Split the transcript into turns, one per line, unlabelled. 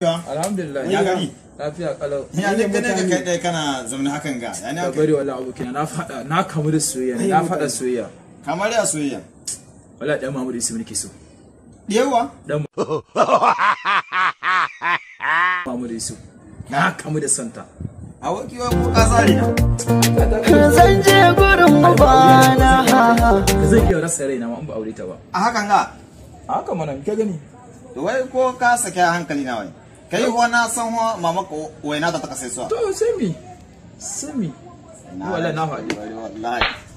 Alhamdulillah.
Ya gari?
Lafiya kalau.
Ya ne gane ka kai ɗaya kana zaune hakan ga. Ya ne
Ka
aka
bari wala abokina na faɗa na kamu da soyayya ne, na faɗa soyayya.
kamar ya soyayya.
Wala ɗan Mahmud Isu nake so.
Yawa.
Dan Mahmud Isu. Na kamu da santa.
A wakiwa ko kasari na.
zan je gurin ubana
Ka zai iya rasa raina ma in ba aure ta ba.
A hakan ga.
A haka mana ke gani.
To wai ko ka sake hankali na wai. Kai ho na san ho mama ko waina ta ta kasai suwa.
To sai mi. Sai mi. Wala na faɗi.
Wallahi.